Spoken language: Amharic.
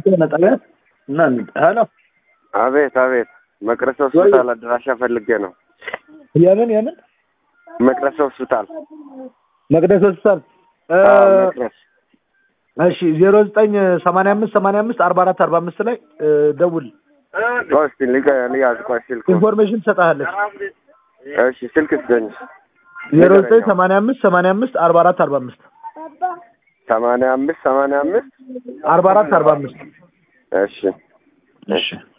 ጤና ጣቢያ እና ሄሎ አቤት አቤት። መቅረስ ሆስፒታል አድራሻ ፈልጌ ነው። የምን የምን መቅረስ ሆስፒታል መቅደስ ሆስፒታል እ፣ አዎ፣ መቅረስ እሺ ዜሮ ዘጠኝ ሰማንያ አምስት ሰማንያ አምስት አርባ አራት አርባ አምስት ላይ እ፣ ደውል ቆይ እስኪ ልቀ- ልያዝ ቆይ ስልኩ ኢንፎርሜሽን ትሰጥሃለች እሺ ስልክ ስጠኝ ዜሮ ዘጠኝ ሰማንያ አምስት ሰማንያ አምስት አርባ አራት አርባ አምስት ሰማንያ አምስት ሰማንያ አምስት አርባ አራት አርባ አምስት እሺ እሺ